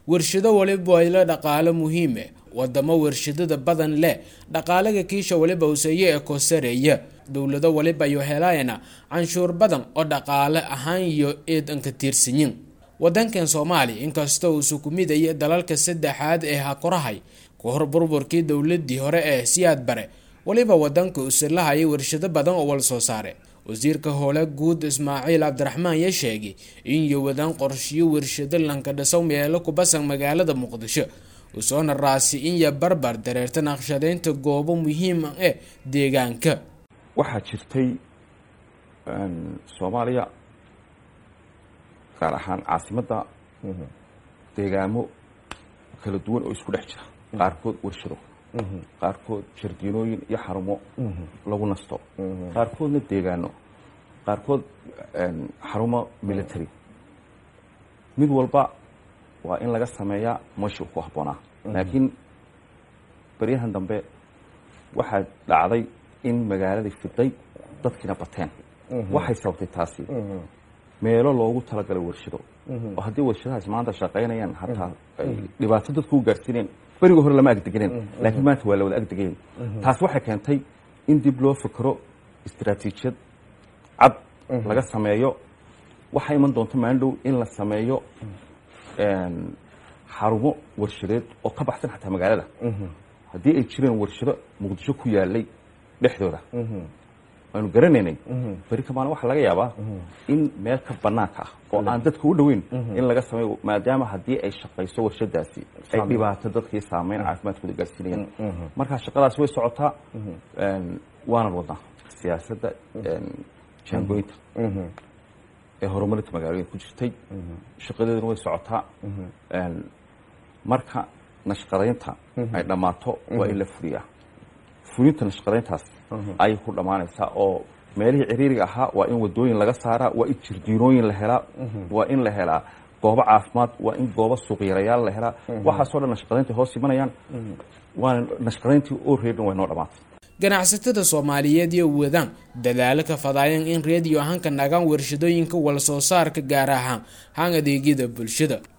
warshado waliba ila dhaqaalo muhiime wadamo warshadada badan leh dhaqaalaga kiisha waliba useeye ee kosareeya dowlado waliba iyo helayana canshuur badan oo dhaqaale ahaan iyo eedanka tiirsanyin wadankan soomaaliya inkastoo uusu ku midaya dalalka saddexaad ee hakorahay ka hor burburkii dowladii hore ee siyaad bare waliba wadanka usilahaya warshado badan oo wal soo saare wasiirka howle guud ismaaciil cabdiraxmaan ya sheegay in yowadaan qorshiyo warshado lanka dhisow meelo kubasan magaalada muqdisho usoona raasi in ya barbar dareerta naqshadeynta goobo muhiim eh deegaanka waxaa jirtay soomaaliya gaar ahaan caasimadda deegaamo kala duwan oo isku dhex jira qaarkood warshado qaarkood jardiinooyin iyo xarumo lagu nasto qaarkoodna deegaano qaarkood xarumo military mid walba waa in laga sameeyaa meeshuu ku habboonaa laakiin baryahan dambe waxaa dhacday in magaaladii fiday dadkiina bateen waxay sababtay taasi meelo loogu talagalay warshado oo haddii warshadahaas maanta shaqaynayaan hataa ay dhibaato dadku u gaarsiineen beriga hore lama agdeganeen laakiin maanta waa la wada agdegayen taas waxay keentay in dib loo fikro istaraatiijiyad cad laga sameeyo waxaa iman doonta maalin dhow in la sameeyo xarumo warshadeed oo ka baxsan xataa magaalada haddii ay jireen warshado muqdisho ku yaalay dhexdooda aynu garanaynay beri kamaana waxaa laga yaabaa in meel ka banaanka ah oo aan dadka u dhoweyn in laga sameeyo maadaama haddii ay shaqayso warshadaasi ay dhibaato dadkii saameyn caafimaadkooda gaarsiinayaan markaa shaqadaas way socotaa waanan wadnaa siyaasadda jaangooyinta ee horumarinta magaalooyinka ku jirtay shaqadeeduna way socotaa marka nashqadaynta ay dhammaato waa in la fuliyaa fulinta nashqadayntaas ayay ku dhammaanaysaa oo meelihii ciriiriga ahaa waa in wadooyin laga saaraa waa in jirdiinooyin la helaa waa in la helaa goobo caafimaad waa in goobo suuqyarayaal la helaa waxaasoo dhan nashqadaynta hoos imanayaan waana nashqadayntii oo reedhan way noo dhammaatay ganacsatada soomaaliyeed iyo wadaan dadaalo ka fadaayeen in reediyo ahaanka nagaan warshadooyinka wal soo saarka gaar ahaan haan adeegyada bulshada